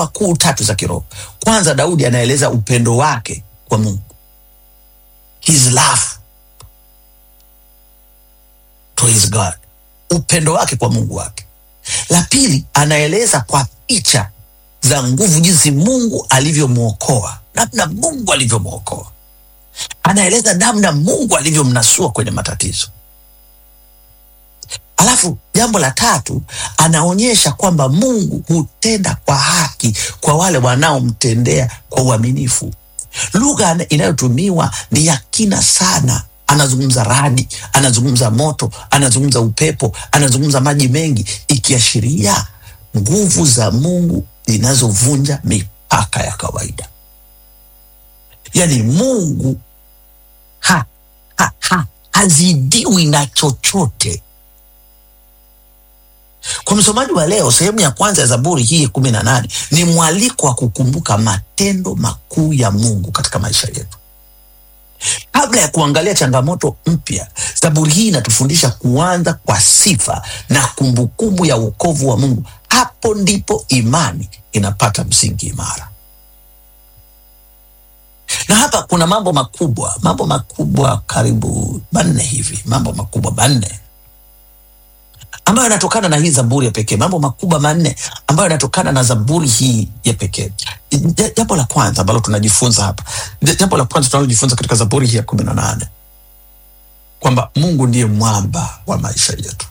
hatua kuu tatu za kiroho. Kwanza, Daudi anaeleza upendo wake kwa Mungu, his love to his God, upendo wake kwa Mungu wake. La pili, anaeleza kwa picha za nguvu, jinsi Mungu alivyomwokoa, namna Mungu alivyomwokoa. Anaeleza namna Mungu alivyomnasua kwenye matatizo. Alafu jambo la tatu, anaonyesha kwamba Mungu hutenda kwa haki kwa wale wanaomtendea kwa uaminifu. Lugha inayotumiwa ni ya kina sana. Anazungumza radi, anazungumza moto, anazungumza upepo, anazungumza maji mengi, ikiashiria nguvu za Mungu zinazovunja mipaka ya kawaida. Yaani Mungu ha, ha, ha, hazidiwi na chochote. Kwa msomaji wa leo, sehemu ya kwanza ya Zaburi hii kumi na nane ni mwaliko wa kukumbuka matendo makuu ya Mungu katika maisha yetu. Kabla ya kuangalia changamoto mpya, Zaburi hii inatufundisha kuanza kwa sifa na kumbukumbu ya wokovu wa Mungu. Hapo ndipo imani inapata msingi imara. Na hapa kuna mambo makubwa, mambo makubwa karibu manne hivi, mambo makubwa manne ambayo yanatokana na hii zaburi ya pekee, mambo makubwa manne ambayo yanatokana na zaburi hii ya pekee. Jambo la kwanza ambalo tunajifunza hapa, jambo la kwanza tunalojifunza katika zaburi hii ya kumi na nane kwamba Mungu ndiye mwamba wa maisha yetu.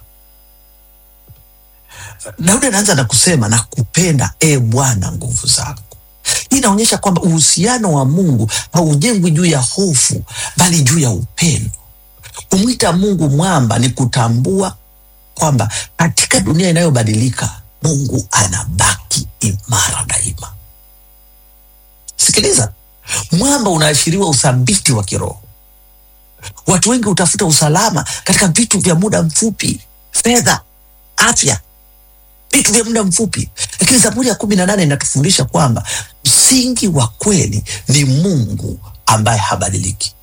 Daudi anaanza na kusema na kupenda, e Bwana, nguvu zako. Hii inaonyesha kwamba uhusiano wa Mungu haujengwi juu ya hofu, bali juu ya upendo. Kumwita Mungu mwamba ni kutambua kwamba katika dunia inayobadilika Mungu anabaki imara daima. Sikiliza, mwamba unaashiriwa uthabiti wa kiroho. Watu wengi hutafuta usalama katika vitu vya muda mfupi, fedha, afya, vitu vya muda mfupi, lakini Zaburi ya kumi na nane inatufundisha kwamba msingi wa kweli ni Mungu ambaye habadiliki.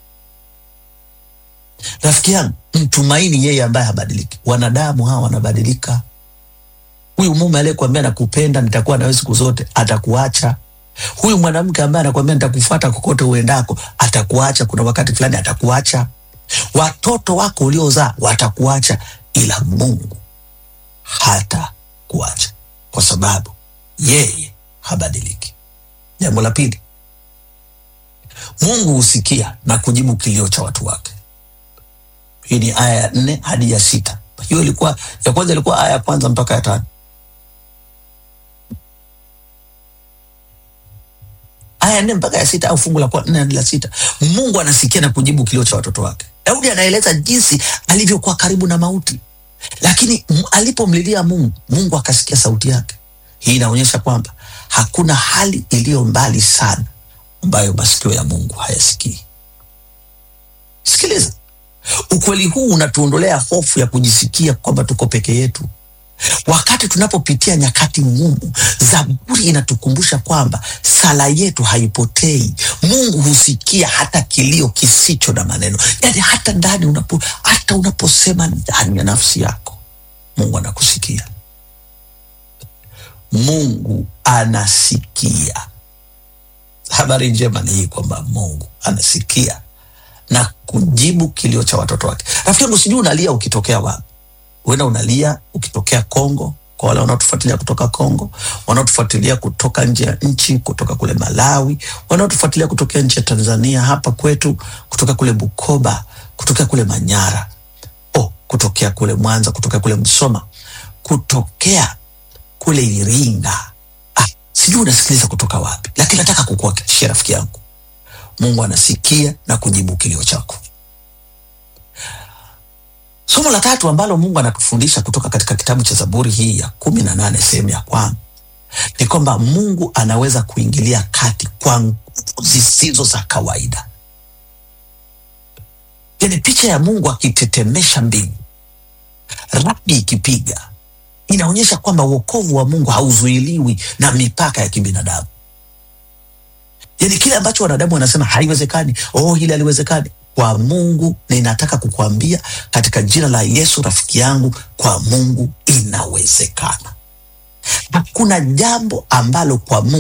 Rafiki yangu, mtumaini yeye ambaye habadiliki. Wanadamu hawa wanabadilika. Huyu mume aliyekuambia nakupenda, nitakuwa nawe siku zote, atakuacha. Huyu mwanamke ambaye anakuambia nitakufuata kokote uendako, atakuacha. Kuna wakati fulani atakuacha. Watoto wako uliozaa watakuacha, ila Mungu hata kuacha, kwa sababu yeye habadiliki. Jambo la pili, Mungu husikia na kujibu kilio cha watu wake. Hii ni aya ya nne hadi ya sita. Hiyo ilikuwa ya kwanza, ilikuwa aya ya kwanza mpaka ya tano. Aya ya nne mpaka ya sita, au fungu la nne hadi la sita. Mungu anasikia na kujibu kilio cha watoto wake. Daudi anaeleza jinsi alivyokuwa karibu na mauti, lakini alipomlilia Mungu, Mungu akasikia sauti yake. Hii inaonyesha kwamba hakuna hali iliyo mbali sana ambayo masikio ya Mungu hayasikii. Sikiliza. Ukweli huu unatuondolea hofu ya kujisikia kwamba tuko peke yetu. Wakati tunapopitia nyakati ngumu, Zaburi inatukumbusha kwamba sala yetu haipotei. Mungu husikia hata kilio kisicho na maneno, yaani hata ndani unapo, hata unaposema ndani ya nafsi yako, Mungu anakusikia. Mungu anasikia. Habari njema ni hii kwamba Mungu anasikia na kujibu kilio cha watoto wake. Rafiki yangu, sijui unalia ukitokea wapi. Huenda unalia ukitokea Kongo, kwa wale wanaotufuatilia kutoka Kongo, wanaotufuatilia kutoka nje ya nchi, kutoka kule Malawi, wanaotufuatilia kutokea nchi ya Tanzania, hapa kwetu, kutoka kule Bukoba, kutokea kule Manyara, oh, kutokea kule Mwanza, kutokea kule Msoma, kutokea kule Iringa. Ah, sijui unasikiliza kutoka wapi, lakini nataka kukuhakikishia rafiki yangu Mungu anasikia na kujibu kilio chako. Somo la tatu ambalo Mungu anatufundisha kutoka katika kitabu cha Zaburi hii ya kumi na nane sehemu ya kwanza ni kwamba Mungu anaweza kuingilia kati kwa nguvu zisizo za kawaida. Yani picha ya Mungu akitetemesha mbingu, radi ikipiga, inaonyesha kwamba wokovu wa Mungu hauzuiliwi na mipaka ya kibinadamu. Yani kile ambacho wanadamu wanasema haiwezekani, oh, hili haliwezekani, kwa Mungu ninataka kukuambia katika jina la Yesu, rafiki yangu, kwa Mungu inawezekana. Hakuna jambo ambalo kwa Mungu